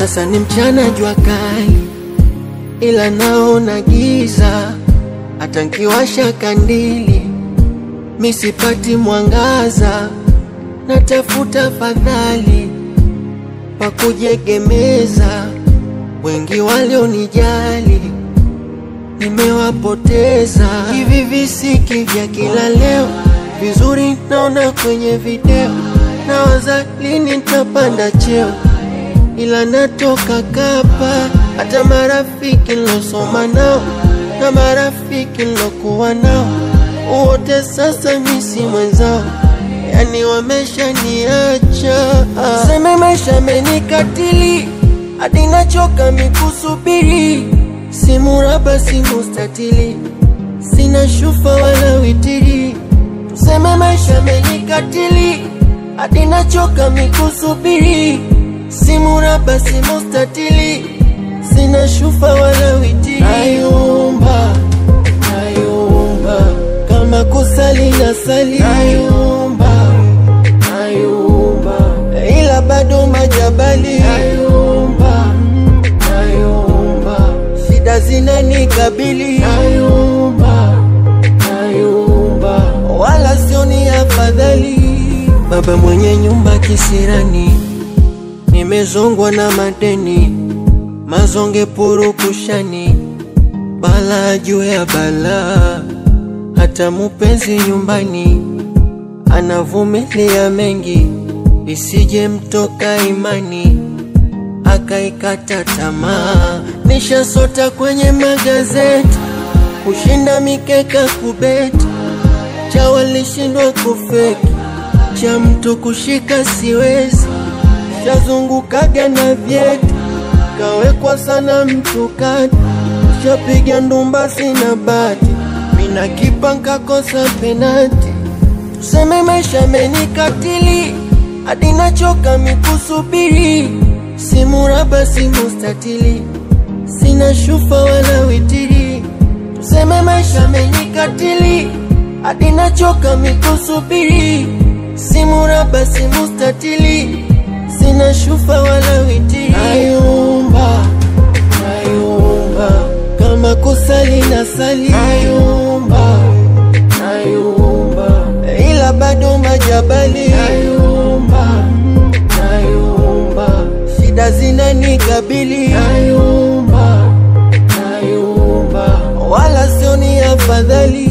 Sasa ni mchana jua kali, ila naona giza. Hata nkiwasha kandili misipati mwangaza, natafuta fadhali pa kujegemeza. Wengi walionijali nimewapoteza. Hivi visiki vya kila leo vizuri naona kwenye video, nawaza lini nitapanda cheo, ila natoka kapa. Hata marafiki nilosoma nao na marafiki nilokuwa nao wote sasa misi mwenzao, yani wameshaniacha. Seme maisha amenikatili hadi nachoka mikusubiri, simu raba simu statili, sina shufa wala witiri. Tuseme maisha amenikatili hadi nachoka mikusubiri, simu raba simu statili, sina shufa wala witiri. Nayumba, nayumba kama kusali na sali nayumba, nayumba ila bado majabali nayumba, nayumba shida zinanikabili nayumba, nayumba wala sioni afadhali. Baba mwenye nyumba kisirani, nimezongwa na madeni, mazonge purukushani, bala juu ya balaa hata mupenzi nyumbani anavumilia mengi, isije mtoka imani akaikata tamaa. Nishasota kwenye magazeti kushinda mikeka kubeti, cha walishindwa kufeki, cha mtu kushika siwezi, shazungukaga na vyeti kawekwa sana mtu kati, shapiga ndumba sina bati mina kipa nkakosa penati. Tuseme maisha amenikatili hadi nachoka mikusubiri, simu raba simu statili, sina shufa wala witiri. Tuseme maisha amenikatili hadi nachoka mikusubiri, simu raba simu statili, sina shufa wala witiri. Nayumba, nayumba kama kusali na sali nayumba, nayumba ila bado majabali nayumba, nayumba shida zinanikabili nayumba, nayumba wala sioni afadhali.